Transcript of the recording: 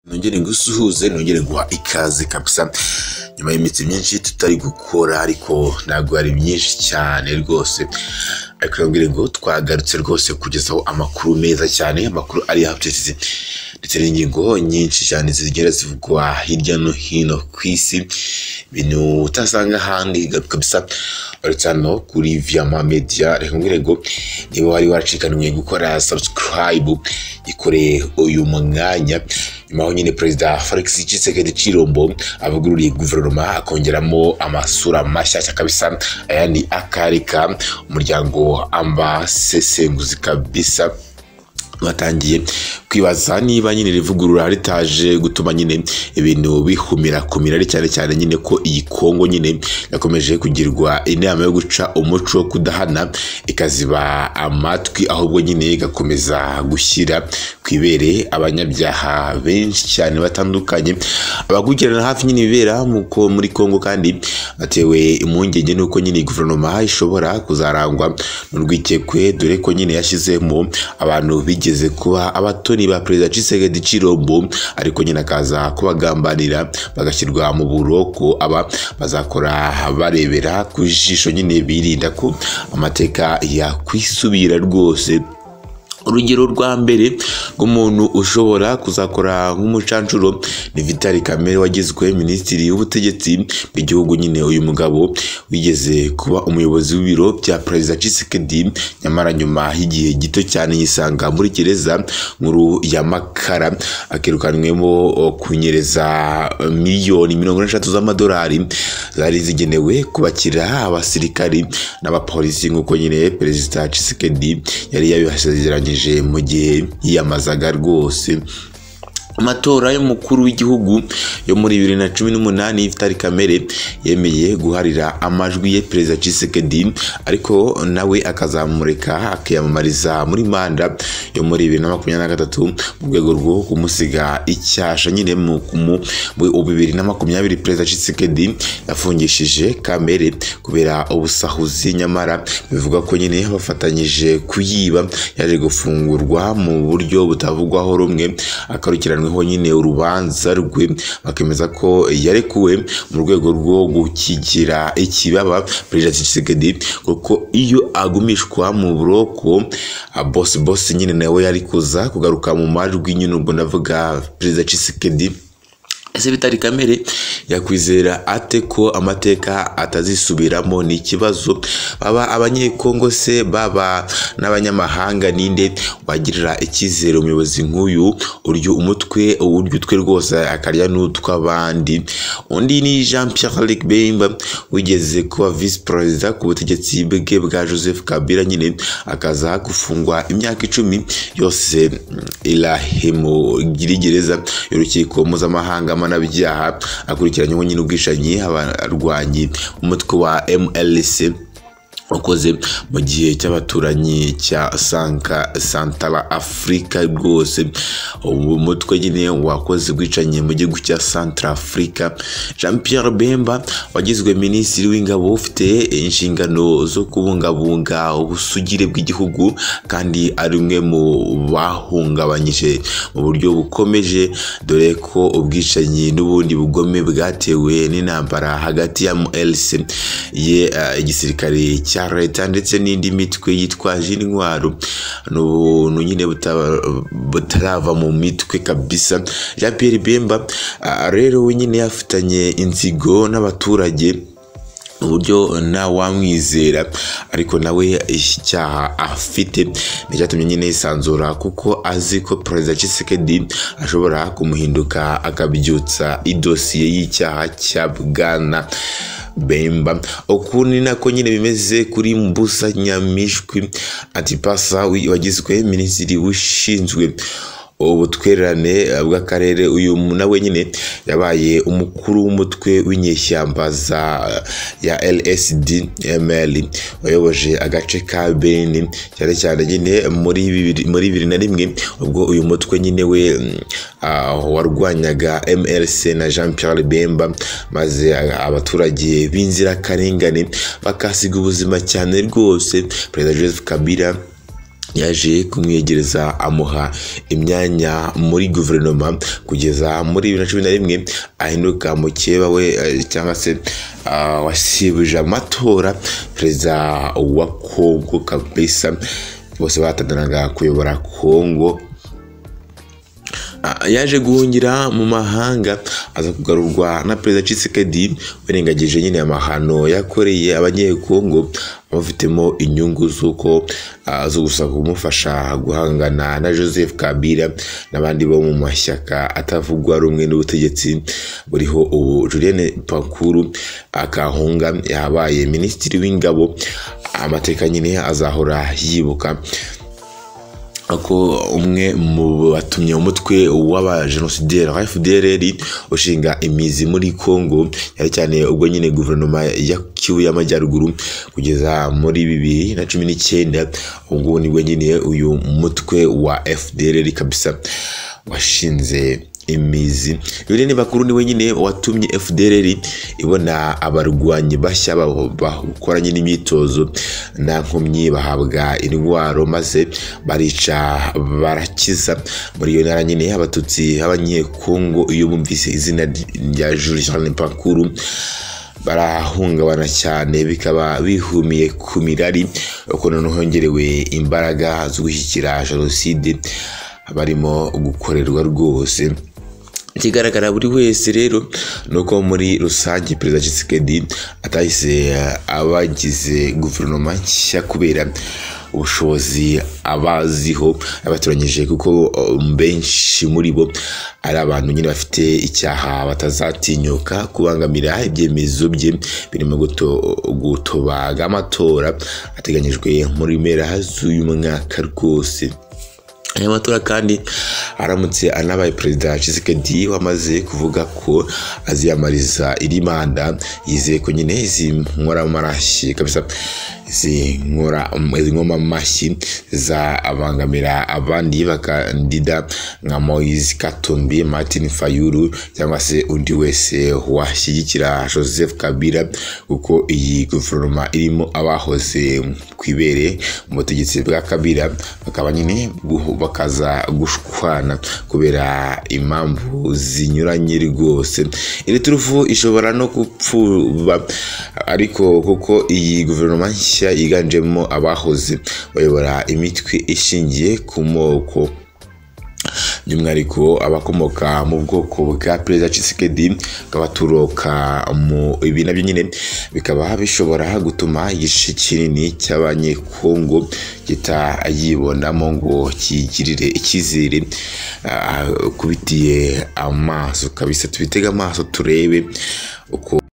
nongere ngusuhuze nongere guha ikaze kabisa nyuma y'iminsi myinshi tutari gukora ariko ntabwo ari myinshi cyane rwose ariko nabwire ngo twagarutse rwose kugezaho amakuru meza cyane amakuru ari updates ndetse n'ingingo nyinshi cyane zigera zivugwa hirya no hino ku isi ibintu utasanga ahandi kabisa uretse hano kuri viyama mediya reka mbwire ngo niba wari waracikaniwe gukora subscribe yikoreye uyu mwanya nyuma aho nyine perezida felix tshisekedi cirombo avugururiye guverinoma akongeramo amasura mashyashya kabisa ayandi akarika umuryango ambasesenguzi kabisa batangiye kwibaza niba nyine rivugurura ritaje gutuma nyine ibintu bihumira kumira ari cyane cyane nyine ko iyi kongo nyine yakomeje kugirwa inama yo guca umuco wo kudahana ikaziba amatwi ahubwo nyine igakomeza gushyira ku ibere abanyabyaha benshi cyane batandukanye abakurikirana hafi nyine ibibera muri kongo kandi batewe impungenge n'uko nyine guverinoma ishobora kuzarangwa n'urwikekwe dore ko nyine yashyizemo abantu b'igi bigeze kuba abatoni ba perezida Tshisekedi Chirombo ariko nyine akaza kubagambanira bagashyirwa mu buroko aba bazakora barebera ku jisho nyine birinda ko amateka yakwisubira rwose urugero rwa mbere rw'umuntu ushobora kuzakora nk'umucanshuro ni vitali kamere wagizwe minisitiri w'ubutegetsi bw'igihugu nyine uyu mugabo wigeze kuba umuyobozi w'ibiro bya perezida cisekedi nyamara nyuma y'igihe gito cyane yisanga muri gereza nkuru ya makara akirukanwemo kunyereza miliyoni mirongo n'eshatu z'amadolari zari zigenewe kubakira abasirikari n'abapolisi nk'uko nyine perezida cisekedi yari yabibasezeranyije mu gihe yiyamazaga rwose amatora y'umukuru w'igihugu yo muri bibiri na cumi n'umunani y'ifitari kamere yemeye guharira amajwi ye perezida cisekedi ariko nawe akazamureka akiyamamariza muri manda yo muri bibiri na makumyabiri na gatatu mu rwego rwo kumusiga icyasha nyine mu bibiri na makumyabiri perezida cisekedi yafungishije kamere kubera ubusahuzi nyamara bivuga ko nyine bafatanyije kuyiba yaje gufungurwa mu buryo butavugwaho rumwe akarukiranwa ho nyine urubanza rwe bakemeza ko yarekuwe mu rwego rwo gukigira ikibaba perezida Tshisekedi kuko iyo agumishwa mu buroko bosi bosi nyine nawe yari kuza kugaruka mu majwi nyine ubwo ndavuga perezida Tshisekedi ese bitari kamere yakwizera ate ko amateka atazisubiramo ni ikibazo baba abanyekongo se baba n'abanyamahanga ninde wagirira icyizere umuyobozi nk'uyu uryo umutwe uryo utwe rwose akarya n'utw'abandi undi ni jean pierre luc bemba wigeze kuba visi perezida ku butegetsi bwe bwa joseph kabila nyine akaza gufungwa imyaka icumi yose irahemugiri gereza y'urukiko mpuzamahanga mpanabyaha akurikiranyeho nyine ubwishanyi abarwanyi umutwe wa mlc wakoze mu gihe cy'abaturanyi cya sanka santara afurika rwose ubu mutwe nyine wakoze bwicanye mu gihugu cya santara afurika jean pierre bemba wagizwe minisitiri w'ingabo ufite inshingano zo kubungabunga ubusugire bw'igihugu kandi ari umwe mu bahungabanyije mu buryo bukomeje dore ko ubwicanyi n'ubundi bugome bwatewe n'intambara hagati ya mlc ye igisirikare cya cya leta ndetse n'indi mitwe yitwaje intwaro ni ubuntu nyine butarava mu mitwe kabisa jean pierre bemba rero we nyine yafitanye inzigo n'abaturage uburyo ntawamwizera ariko nawe icyaha afite nicyatumye nyine yisanzura kuko azi ko perezida cisekedi ashobora kumuhinduka akabyutsa idosiye y'icyaha cya bwana bemba uku ni nako nyine bimeze kuri mbusa nyamishwi atipasa wagizwe minisitiri ushinzwe ubutwererane bw'akarere uyu nawe nyine yabaye umukuru w'umutwe w'inyeshyamba za ya lsd ml wayoboje agace ka beni cyane cyane nyine muri bibiri na rimwe ubwo uyu mutwe nyine we warwanyaga mlc na jean pierre bemba maze abaturage b'inzirakarengane bakasiga ubuzima cyane rwose perezida joseph kabila yaje kumwegereza amuha imyanya muri guverinoma kugeza muri bibiri na cumi na rimwe ahinduka mukeba we eh, cyangwa se ah, wasibuje amatora perezida wa kongo kabisa bose bahatandanaga kuyobora kongo Ah, yaje guhungira mu mahanga aza kugarurwa na perezida Tshisekedi wirengagije nyine amahano yakoreye abanyekongo abafitemo inyungu z'uko ah, zo gusa kumufasha guhangana na Joseph Kabila n'abandi bo mu mashyaka atavugwa rumwe n'ubutegetsi buriho ubu Julienne Pankuru akahunga yabaye minisitiri w'ingabo amateka nyine azahora yibuka ko umwe mu batumye umutwe w'abajenosideri wa FDLR ushinga imizi muri Congo cyane cyane ubwo nyine guverinoma ya Kivu y'Amajyaruguru kugeza muri bibiri na cumi n'icyenda ubwo nibwo nyine uyu mutwe wa FDLR kabisa washinze imizi bibiri ni bakuru niwe nyine watumye FDLR ibona abarwanyi bashya babo bakoranye n'imyitozo nta nkomyi bahabwa indwaro maze barica barakiza muri iyo ntara nyine abatutsi b'abanyekongo iyo bumvise izina rya Jules Jean Pankuru barahungabana cyane bikaba bihumiye ku mirari uko noneho hongerewe imbaraga zo gushyigikira jenoside barimo gukorerwa rwose ikigaragara buri wese rero ni uko muri rusange perezida Tshisekedi atahise abagize guverinoma nshya kubera ubushobozi abaziho abatoranyije kuko um, benshi muri bo ari abantu nyine bafite icyaha batazatinyuka kubangamira ibyemezo bye birimo guto- gutobaga amatora ateganyijwe muri mpera z'uyu mwaka rwose aya matora kandi aramutse anabaye perezida Tshisekedi wamaze kuvuga ko aziyamariza iri manda yizeye ko nyine izi nkoramarashi kabisa izi nkora- izi nkomamashyi zabangamira abandi bakandida nka Moise Katumbi Martin Fayulu cyangwa se undi wese washyigikira Joseph Kabila kuko iyi guverinoma irimo abahoze ku ibere mu butegetsi bwa Kabila bakaba nyine guhu- bakaza gushwana kubera impamvu zinyuranye rwose iri turufu ishobora no gupfuba ariko kuko iyi guverinoma nshya yiganjemo abahoze bayobora imitwe ishingiye ku moko by'umwihariko abakomoka mu bwoko bwa perezida Tshisekedi akaba aturuka mu ibi nabyo nyine bikaba bishobora gutuma igice kinini cy'abanyekongo kitayibonamo ngo kigirire icyizere ah, kubitiye amaso kabisa tubitege amaso turebe uko